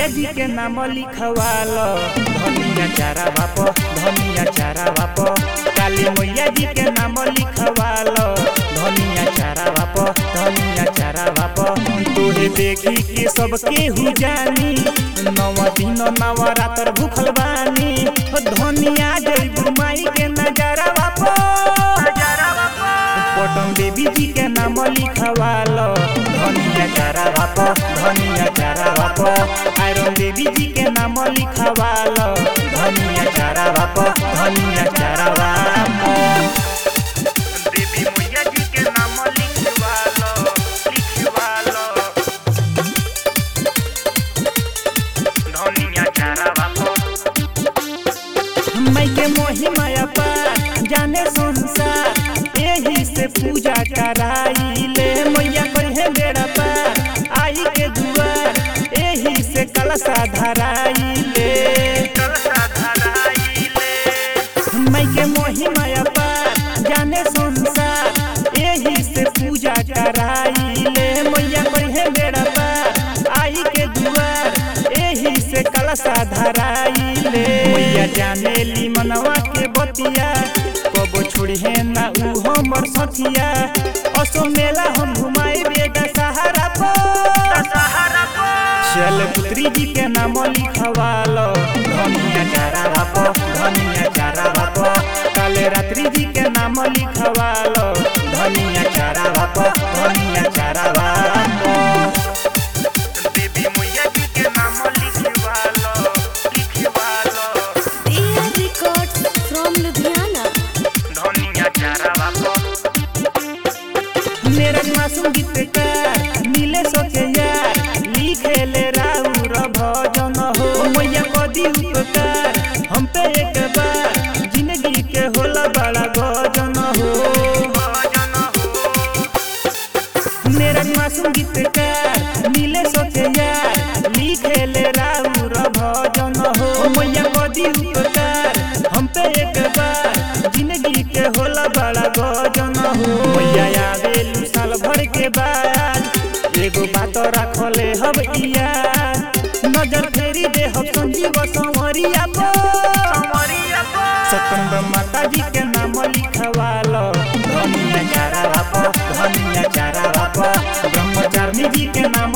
मैया जी के नाम लिखवाल धनिया चारा बाप धनिया चारा बाप काली मैया जी के नाम लिखवाल धनिया चारा बाप धनिया चारा बाप तोहे देखी के सबके हु जानी नव दिन नवरात्र भूखल बानी धनिया जय माई के नजारा बाप पटन देवी जी के नाम लिखवाल धनिया चारा बाप धनिया चारा बाप आयरन देवी जी के नाम लिखवाल धनिया चारा बाप धनिया चारा बाप देवी मैया जी के नाम लिखवाल लिखवाल धनिया चारा बाप माई के मोही माया पार जाने संसार एही से पूजा कराइले मैया कहे बेड़ा पार आई के दुआर एही से कलशा धराइले माई के मोही माया पार जाने संसार एही से पूजा कराइले मैया कहे बेड़ा पार आई के दुआर एही से कलशा धराइले मैया जाने ली मनवा के बतिया कबो छोड़े ना ऊ हमर सथिया असो मेला हम घुमाई बेगा सहारा पर चल पुत्री जी के नाम लिखवाल धनिया चारा बाप धनिया चारा बाप काले रात्रि जी के नाम लिखवाल धनिया चारा बाप धनिया चारा बाप देवी मैया जी के नाम लिखवाल लिखवाल AR Records from Ludhiana. धनिया चारा बाप मेरा मासूम गीतकार मिले सोके यार लिखे ले राउर भजन हो मैया कदी उपकार हम पे एक बार जिंदगी के होला बड़ा गजन हो मेरा मासूम गीतकार मिले सोके यार लिखे ले राउर भजन हो मैया कदी उपकार हम पे एक बार जिंदगी के होला बड़ा गजन हो मैया आवेलू साल भर के बाद एगो बात रखले हम इया नजर फेरी दे हम संजीव संवरिया सकंद माता जी के नाम लिखवाल धनिया चारा बाप धनिया चारा बाप ब्रह्मचारिणी जी के नाम